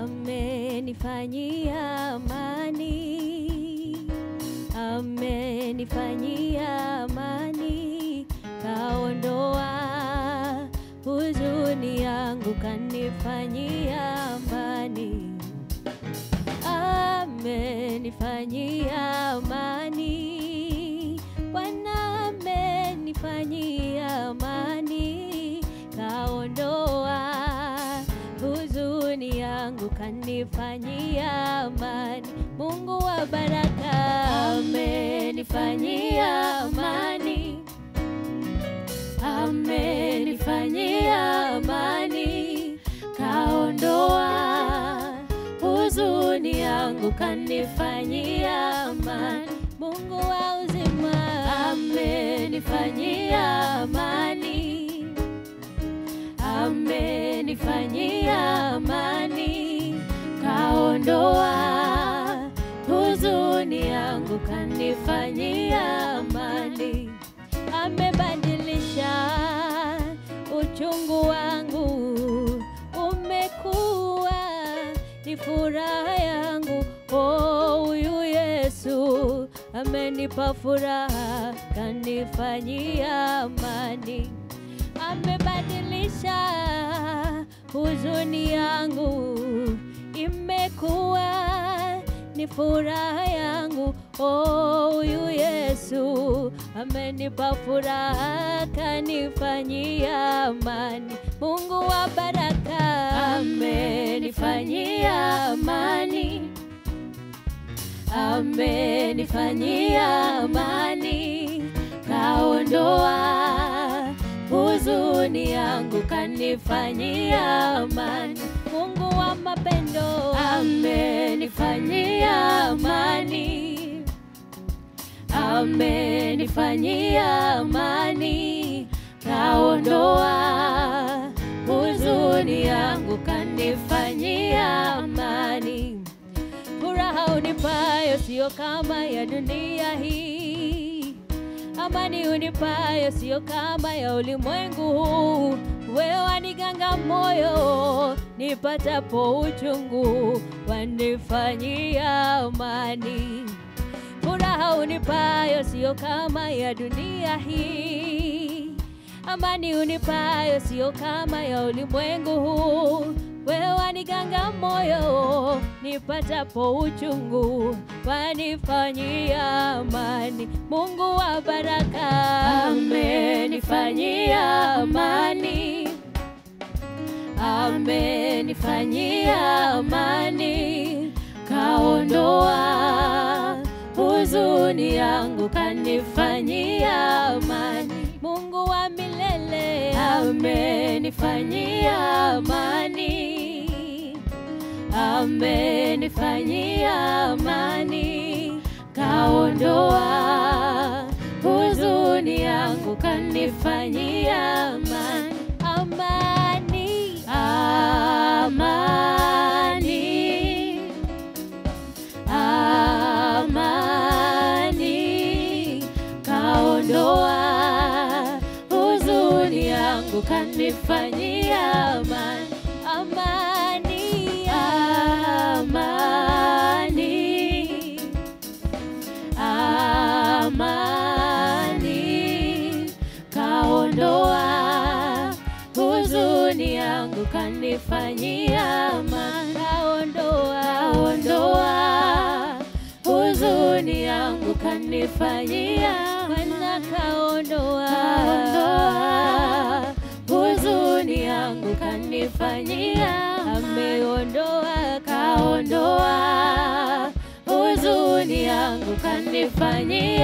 amenifanyia amani, amenifanyia amani, kaondoa huzuni yangu, kanifanyia amani, amenifanyia amani, Bwana amenifanyia amani, kaondoa huzuni yangu, kanifanyia amani. Mungu wa baraka amenifanyia amani, amenifanyia amani, kaondoa huzuni yangu, kanifanyia amani. Mungu wa uzima amenifanyia amani, amenifanyia amani, kaondoa huzuni yangu, kanifanyia amani, amebadilisha uchungu wangu, umekuwa ni furaha yangu. Oh, huyu Yesu amenipa furaha, kanifanyia amani, amebadilisha huzuni yangu, imekuwa ni furaha yangu. Oh, huyu Yesu amenipa furaha, kanifanyia amani. Mungu wa baraka amenifanyia amani, amenifanyia amani, kaondoa huzuni yangu, kanifanyia amani. Mungu wa mapendo amenifanyia amani, amenifanyia amani, kaondoa huzuni yangu, kanifanyia amani. Furaha unipayo sio kama ya dunia hii, amani unipayo sio kama ya ulimwengu huu. Wewe waniganga moyo nipatapo uchungu, wanifanyia amani. Furaha unipayo sio kama ya dunia hii, amani unipayo sio kama ya ulimwengu huu. Wewe waniganga moyo nipatapo uchungu, wanifanyia amani. Mungu wa baraka amenifanyia amani, amenifanyia amani, kaondoa huzuni yangu, kanifanyia amani. Mungu wa milele amenifanyia amani, amenifanyia amani, kaondoa huzuni yangu, kanifanyia amani, amani, amani, amani, kaondoa huzuni yangu, kanifanyia amani, amani, amani, amani, kaondoa huzuni yangu, kanifanyia amani, kaondoa, kaondoa huzuni yangu, kanifanyia Bwana, kaondoa, kaondoa huzuni yangu, kanifanyia ameondoa, kaondoa huzuni yangu, kanifanyia